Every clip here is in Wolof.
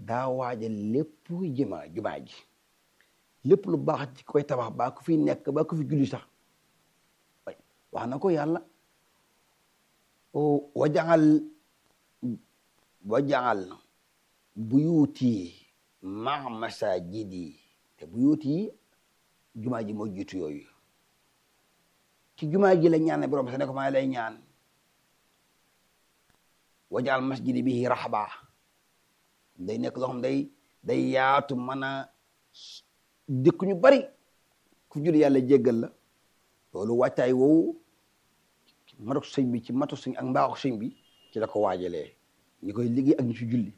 daa waajal lépp jëma jumaa ji lépp lu baax ci koy tabax baa ku fi nekk baa ku fi julli sax wax na ko yàlla wajaxal wajaxal buyuuti ma masajidi te buyuuti jumaa ji moo jiitu yooyu ci jumaa ji la ñaan ne borom sa ne ko maa lay ñaan wajaxal masjidi bihi raxba day nekk loo xam day day yaatu mën a dëkk ñu bari ku jul yàlla jéggal la loolu wàccaay woowu matu sëñ bi ci matu sëñ ak mbaaxu sëñ bi ci la ko waajalee ñi koy liggéey ak ñu ci julli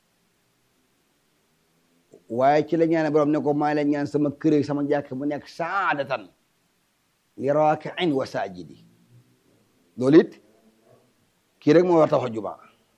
waaye ci la ñaane borom ne ko maa leen ñaan sama kër sama jàkk mu nekk saadatan li raakiin wa saajidi loolu it kii rek moo war tax jumaa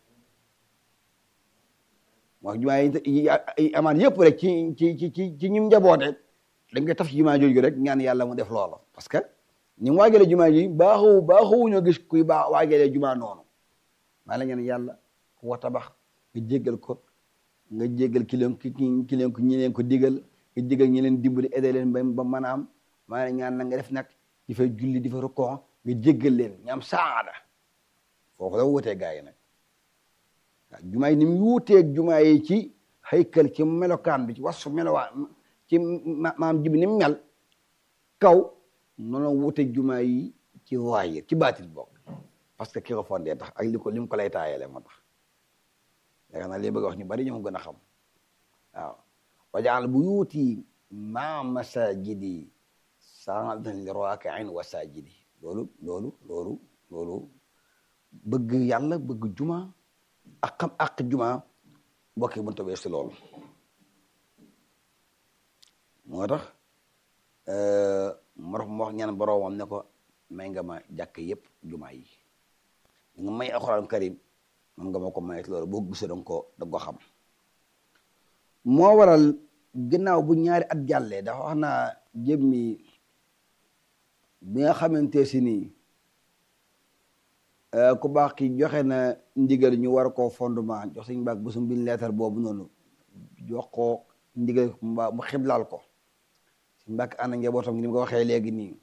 moo jumaa yi amaan yëpp rek ci ci ci ci ci ñim njaboote dañ koy taf ci jumaa jooju rek ñaan yàlla mu def loola parce que ni mu waajalee jumaa ji baaxu baaxu ñoo gis kuy baax waajalee jumaa noonu maa la ñaan yàlla ku wa tabax nga jéggal ko nga jéggal ki leen ki leen ko ñi leen ko digal nga digal ñi leen dimbali aidé leen ba ba mën a am maa la ñaan na nga def nag di fa julli di fa rukkoo nga jéggal leen ñu am saada foofu la wutee gaa yi nag waaw jumaa yi ni mu wuuteeg jumaa yi ci haykal ci melokaan bi ci wasu melowaan ci maam jibi ni mu mel kaw noonu wuuteeg jumaa yi ci zaahir ci baatil bokk parce que ki ko fondé tax ak li ko li mu ko lay taayale moo tax yaakaar naa li bëgg wax ñu bari ñoo gën a xam waaw wajaal buyuuti maa masajidi saadatan li raakiin wa saajidi loolu loolu loolu loolu bëgg yàlla bëgg juma ak xam ak juma mbokk yi mënta weesu loolu moo tax moo tax mu wax ñaan boroomam ne ko may nga ma jàkk yëpp juma yi nga may alxuraan karim man nga ma ko mayet loolu boo gisee danga ko da ko xam moo waral ginnaaw bu ñaari at jàllee dafa wax naa jëmmi bi nga xamante si nii ku baax ki joxe na ndigal ñu war koo fondement jox suñu baag bésum bi leetar boobu noonu jox ko ndigal mu xiblaal ko suñu baag ànd njabootam ni mu ko waxee léegi nii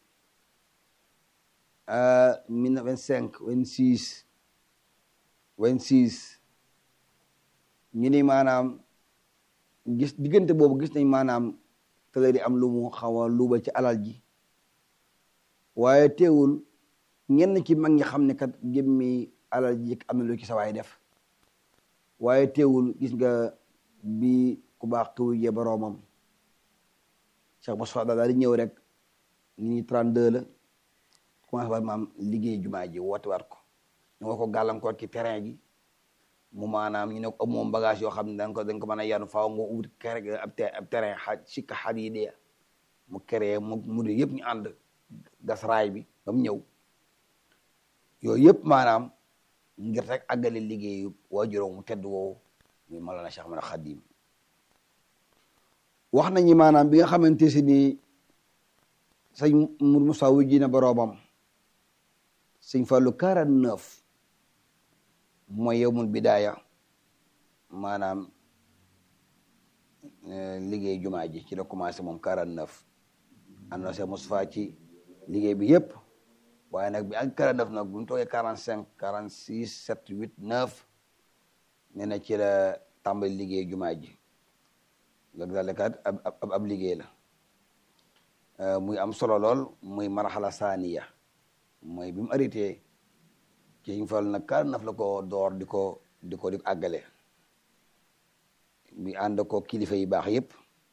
mille vingt cinq vingt six vingt six ñu ni maanaam gis diggante boobu gis nañ maanaam tëlëri am lu mu xaw a luuba ci alal ji waaye teewul ñenn ci mag ñi xam ne kat jëmmi alal ji am na lu ci sawaay def waaye teewul gis nga bi ku baax ki wujjee boroomam Cheikh Moussa daal di ñëw rek ñu ni 32 la commencé waat maam liggéey jumaa ji woote waat ko ñu nga ko gàllankoor ci terrain gi mu maanaam ñu ne ko moom bagage yoo xam ne dañ ko dañ ko mën a yanu faaw nga ubbi kere ab ab terrain xaaj sikka xaaj yi dee mu créé mu mu de yëpp ñu ànd gas raay bi ba mu ñëw yooyu yëpp maanaam ngir rek àggale liggéeyu waajuram mu tedd woowu muy Mawlana Cheikh Ahmad Khadim wax nañu maanaam bi nga xamante si ni sëñ Mour Moussa wujji na boroomam sëñ Fallou 49 mooy yowmul bidaaya maanaam liggéey jumaa ji ci la commencé moom 49 annoncé Moustapha ci liggéey bi yëpp waaye nag bi ak 49 nag bu ñu toogee 45 46 7 8 9 nee na ci la tàmbali liggéey jumaa ji loolu daal kat ab ab ab liggéey la muy am solo lool muy marxala saaniya mooy bi mu arrêté ci ñu fal nag 49 la ko door di ko di ko di ko àggale bi ànd ko kilifa yi baax yëpp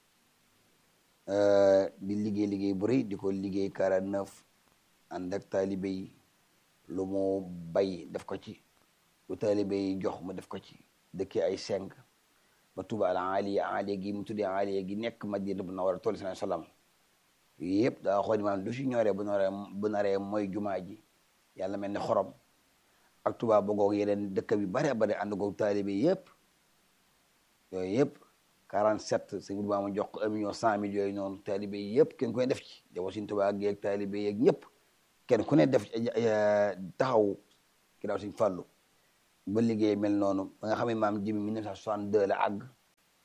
di liggéey liggéey bu rëy di ko liggéey 49 ànd ak taalibe yi lu mu bay def ko ci lu taalibe yi jox mu def ko ci dëkkee ay seng ba tuba al aliya aliya gi mu tuddee aliya gi nekk madina bu nawara tool sallallahu alayhi wasallam yooyu yëpp daa xool maanaam lu si ñoree bu naree bu naree mooy jumaa ji yàlla mel ni xorom ak tuba bogoog yeneen dëkk bi bare bare ànd goog taalibe yëpp yooyu yëpp 47 sëñ bi ma jox ko un million cent mille yooyu noonu taalibe yi yëpp kenn ku ne def ci jawo suñ tuba geeg taalibe yeeg ñëpp kenn ku ne def taxaw ki daaw suñ fàllu ba liggéey mel noonu ba nga xam ne maam jibi 1962 la àgg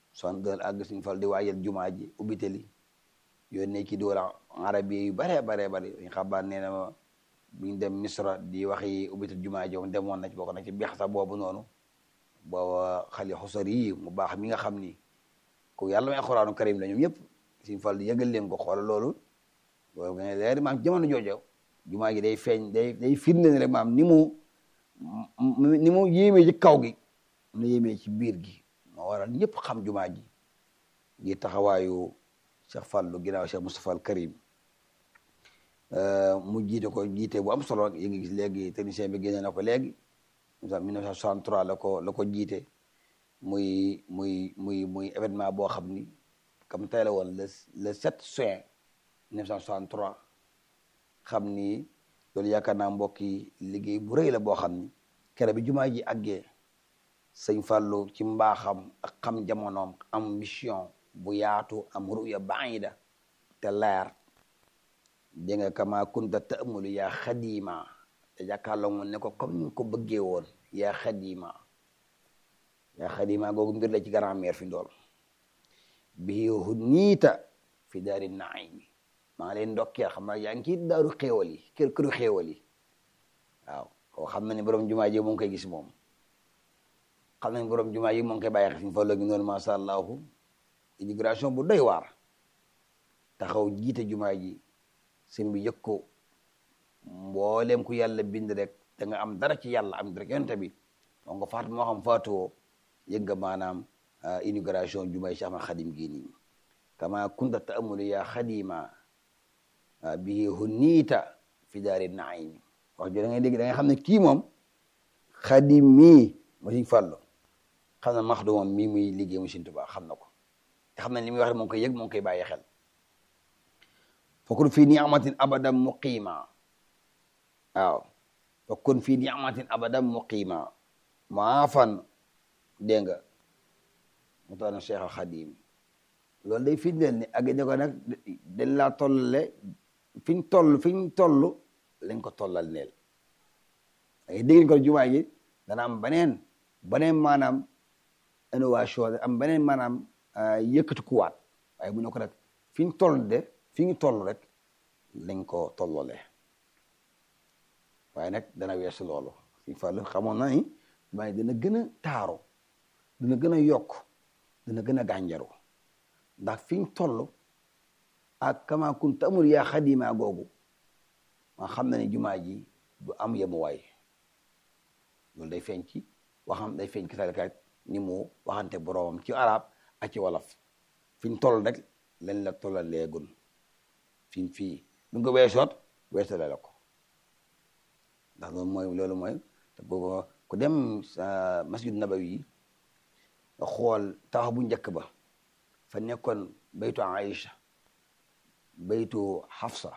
soixante-deux àgg suñu fal di waajal jumaa ji ubbitali yónnee ci doola arabi yu bare bare bare dañ xabaar nee na ma buñ dem misra di waxi ubbital jumaa ji moom demoon na ci bokk na ci bexsa boobu noonu booba xali xusari yi mu baax mi nga xam ni ku yàlla may alxuraanu karim la ñoom ñëpp suñu fal di yëgal leen ko xool loolu boobu nga leer maam jamono joojo jumaa ji day feeñ day day firnde ne rek maam ni mu ni mu yéemee ci kaw gi na yéemee ci biir gi moo waral ñëpp xam jumaa ji ngir taxawaayu Cheikh Fallou ginnaaw Cheikh Moustapha al Karim mu jiite ko jiite bu am solo yi ngi gis léegi technicien bi génne na ko léegi 1963 la ko la ko jiite muy muy muy muy événement boo xam ni comme tey la woon le le 7 juin 1963 xam ni loolu yaakaar naa mbokk yi liggéey bu rëy la boo xam ni kere bi jumaa ji àggee sëñ Fallou ci mbaaxam ak xam jamonoom am mission bu yaatu am ruya baida te leer dégg nga kama kunta ta'mulu yaa xadima te jàkkaarloo mu ne ko comme ni ko bëggee woon yaa xadima yaa xadima googu mbir la ci grand-mère fi ndool bi huniita fi daari naimi maa ngi leen ndokkeel xam naa yaa ngi ci daaru xéewal yi kër këru xéewal yi waaw koo xam na ne borom jumaa ji mu ngi koy gis moom xam nañ borom jumaa yi mu ngi koy bàyyi xel fi mu fa loogi noonu masha allahu immigration bu doy waar taxaw jiite jumaa ji sëñ bi yëg ko mbooleem ku yàlla bind rek da nga am dara ci yàlla am rek yonte bi moo nga faatu moo xam faatuwoo yëg nga maanaam immigration jumaa yi Cheikh Ahmad Xadim gii nii kama kunta ta'amulu yaa xadima bihi hunniita fi daari naimi wax jo da ngay dégg da nga xam ne kii moom xadim mii mu Sëñ Fallu xam na max du moom mii muy liggéey mu Sëñ Tuubaa xam na ko te xam na li muy wax moo ngi koy yëg moo ngi koy bàyyi xel fakun fii ni'matin abadan muqima waaw fakun fii ni'matin abadan muqima maafan dégg nga mu tax na Cheikh al Xadim loolu day firndeel ne ak ne ko nag dañ laa tollale fi ñu toll fi ñu toll lañ ko tollal neel ay dégg ko jumaa ji dana am beneen beneen maanaam innovation am beneen maanaam yëkkati kuwaat waaye bu ñu ko rek fi ñu toll de fi ñu toll rek lañ ko tollole waaye nag dana weesu loolu si Fallu xamoon na ni waaye dana gën a taaru dana gën a yokk dana gën a gànjaru ndax fi ñu toll ak kama kunta amul yaa xadima googu ma xam na ne jumaa ji du am yemuwaay loolu day feeñ ci waxam day feeñ ci salkat ni mu waxante boroomam ci arab ak ci wolof fi ñu toll rek lañ la tollal léegun fi mu fii bu nga weesoot weesale la ko ndax loolu mooy loolu mooy te boobu ku dem masjid nabawi yi nga xool taxaw bu njëkk ba fa nekkoon baytu Aïcha baytu Hafsa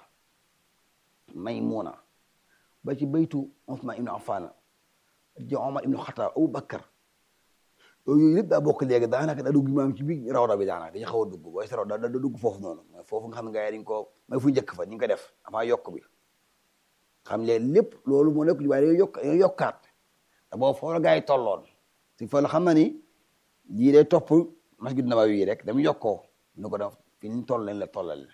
Maymuna ba ci baytu Usmaan ibnu Affaan ci Omar ibnu Xataab Abu Bakar yooyu yëpp daa bokk léegi daanaka daa dugg maam ci biir rawda bi daanaka dañu xaw a dugg booy sa rawda da dugg foofu noonu mooy foofu nga xam ne gars yi dañ ko mooy fu njëkk fa ni nga ko def avant yokk bi xam leen lépp loolu moo nekk waaye dañoo yokk dañoo yokkaat te boobu foofu la gars yi tolloon si fa la xam na ni lii day topp masjid Nabawi yi rek dama yokkoo nu ko def fi ñu toll lañ la tollal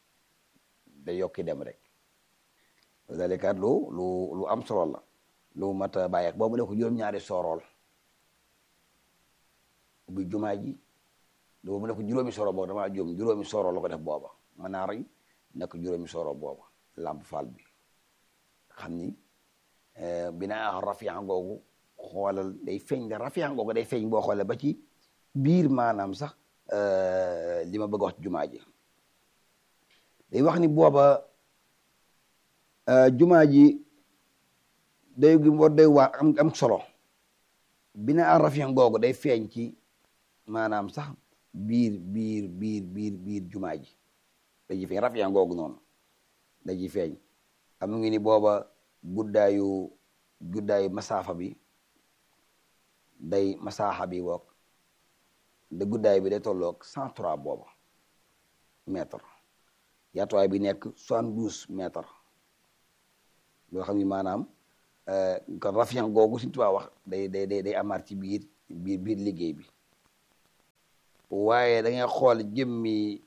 day yokki dem rek dalikaat lu lu lu am solo la lu mat a bàyyi boobu ne ko juróom-ñaari soorool ubbi jumaa ji boobu ne ko juróomi soro boobu damaa juum juróomi soro la ko def booba manaar yi nekk juróomi soro booba lamp faal bi xam ni binaa rafian googu xoolal day feeñ da rafian googu day feeñ boo xoolee ba ci biir maanaam sax li ma bëgg wax ci jumaa ji day wax ni booba jumaa ji day gi war day waar am am solo binaa rafian googu day feeñ ci maanaam sax biir biir biir biir biir jumaa ji da ji feeñ rafian googu noonu da ji feeñ am ngi ni booba guddaayu guddaayu masaafa bi day masaaxa bi woog de guddaay bi day tolloog cent trois booba mètre yaatuwaay bi nekk soixante douze mètre loo xam ni maanaam kon rafian googu suñu tubaab wax day day day day amaat ci biir biir biir liggéey bi waaye da ngay xool jëmmi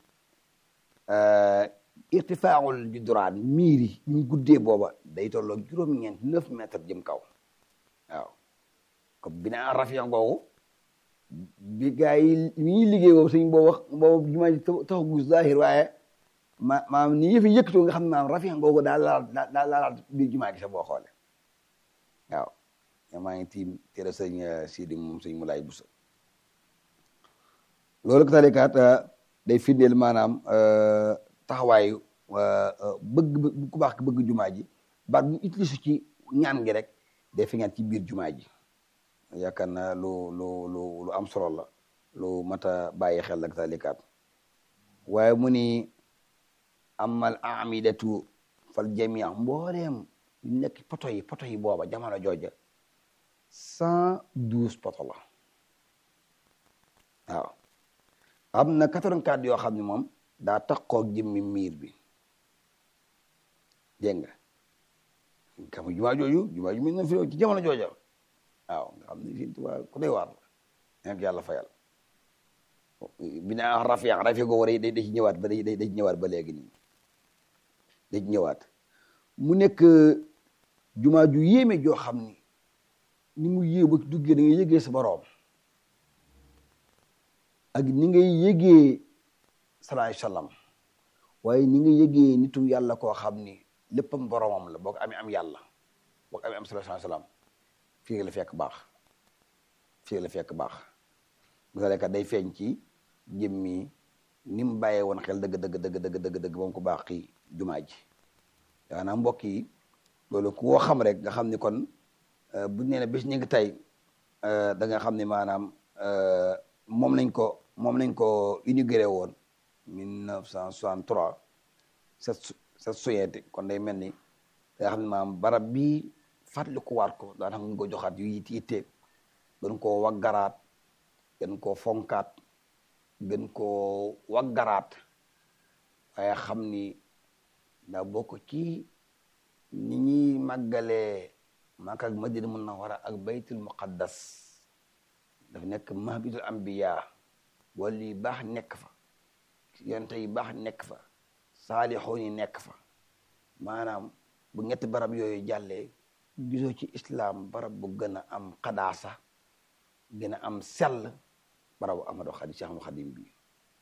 irtifaaul juduraan miir yi ñu guddee booba day tolloog juróom-ñeent neuf mètres jëm kaw waaw comme binaa rafian googu bi gaa yi mi ñuy liggéey boobu suñ boo wax boobu jumaa ji taxagu zahir waaye ma maam ni yëfi yëkkatoo nga xam ne maam rafian googu daal laal daal laalaat biir jumaa gi sax boo xoole waaw maa ngi tiim téere sëñ Sidi moom sëñ Mulaay Busa loolu ko talikaat day firndeel maanaam taxawaayu bëgg ku baax bëgg jumaa ji baat bu utilise ci ñaan gi rek day fi ci biir jumaa ji yaakaar naa lu lu lu lu am solo la lu mat a bàyyi xel ak talikaat waaye mu ni amal amidatu fal jamia mbooleem nekk poto yi poto yi booba jamono jooja cent douze poto la waaw am na quatre-vingt-quatre yoo xam ne moom daa taxoog jëmmi miir bi dégg nga xam jumaa jooju jumaa ju mel na fi ci jamono jooja waaw nga xam ne fii tuba ku doy waar la nekk yàlla fayal bi naa rafiq rafiq googu day da ci ñëwaat ba day da ci ñëwaat ba léegi nii da ci ñëwaat mu nekk jumaa ju yéeme joo xam ni ni mu yéew ba duggee da ngay yëgee sa boroom ak ni ngay yëgee salaay salaam waaye ni nga yëgee nitu yàlla koo xam ni léppam boroomam la boo ko amee am yàlla boo ko amee am salaay salaam fii la fekk baax fii la fekk baax misale kat day feeñ ci jëmmi ni mu bàyyee woon xel dëgg dëgg dëgg dëgg dëgg dëgg moom ko baax ki jumaa ji yaanaam mbokk yi loolu ku woo xam rek nga xam ni kon buñ nee ne bés ñu ngi tey da nga xam ni maanaam moom lañ ko moom lañ ko inauguré woon mille neuf cent soixante trois set set suyente kon day mel ni da nga xam ne maanaam barab bii fàttali ko waat ko daan xam nga ko joxaat yu yit yitte gën koo waggaraat gën koo fonkaat gën koo waggaraat waaye xam ni daa bokk ci ni ñuy màggalee Makka ak Madina Munawwara ak baytul muqaddas dafa nekk mahbitul anbiya wala yi baax nekk fa yonte yi baax nekk fa saalixoon yi nekk fa maanaam bu ñetti barab yooyu jàllee gisoo ci islam barab bu gën a am xadaasa gën a am sell barabu Amadu Xadim Cheikh Ahmadu Xadim bi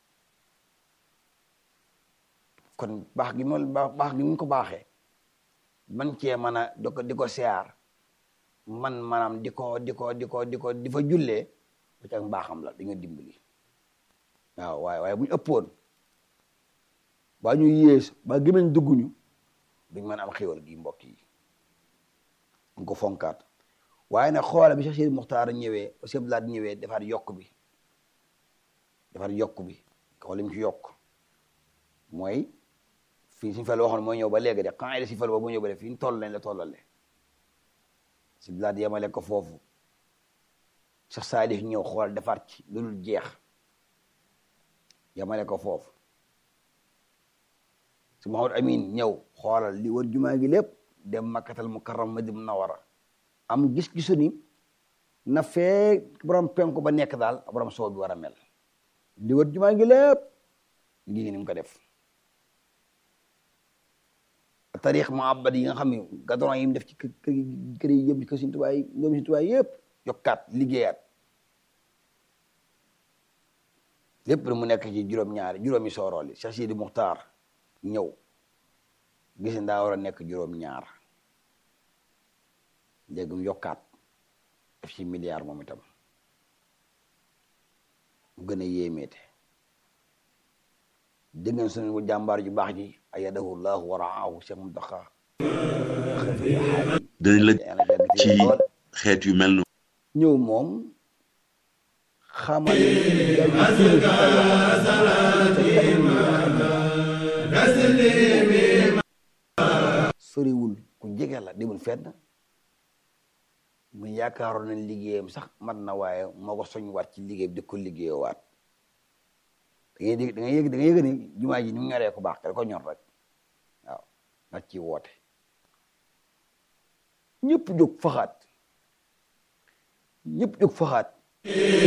kon baax gi moom baax gi mu ko baaxee man cee mën a di ko di ko siyaar man maanaam di ko di ko di ko di ko di fa jullee ba ca mbaaxam la dañoo dimbali waaw waaye waaye bu ñu ëppoon ba ñu yées ba gëmeñ dugguñu duñ mën am xéwal gi mbokk yi ñu ko fonkaat waaye nag xoola bi Cheikh Sidi Muxtaar ñëwee Cheikh Blaat ñëwee defaat yokk bi defaat yokk bi xool li mu ci yokk mooy fii suñu fal waxoon mooy ñëw ba léegi de quand il si fal boobu ñëw ba de fi ñu toll lañ la tollale si blaat yemale ko foofu Cheikh Salif ñëw xool defaat ci lu dul jeex yemale ko foofu si Mahamad Amin ñëw xoolal li war jumaa gi lépp dem makkatal mukarram Madina Munawwara am gis-gisu ni na fee borom penku ba nekk daal borom soow bi war a mel li war jumaa gi lépp lii ni mu ko def tarix muhabbad yi nga xam ne gadron yi mu def ci kër kër yi yëpp kër Sëriñ Tuubaa yi ñoom Sëriñ Tuubaa yëpp yokkaat liggéeyaat lépp mu nekk ci juróom-ñaari juróomi soorool yi Cheikh Sidi Muxtaar ñëw gis ndaa war a nekk juróom-ñaar léegi mu yokkaat def ci milliard moom itam mu gën a yéemeete dégg ngeen suñu jàmbaar ju baax ji ayadahu llahu wa raahu Cheikh Muntaxa dañ la ci xeet yu mel noonu ñëw moom xamal soriwul ku jege la demul fenn mu yaakaaroon nañ liggéeyam sax mat na waaye moo ko soñ waat ci liggéey bi di ko liggéeyoo waat da ngay dégg da ngay yëg da ngay yëg ni jumaa ji ni mu ñoree ko baax te da ko ñor rek waaw nag ci woote ñëpp jóg faxaat ñëpp jóg faxaat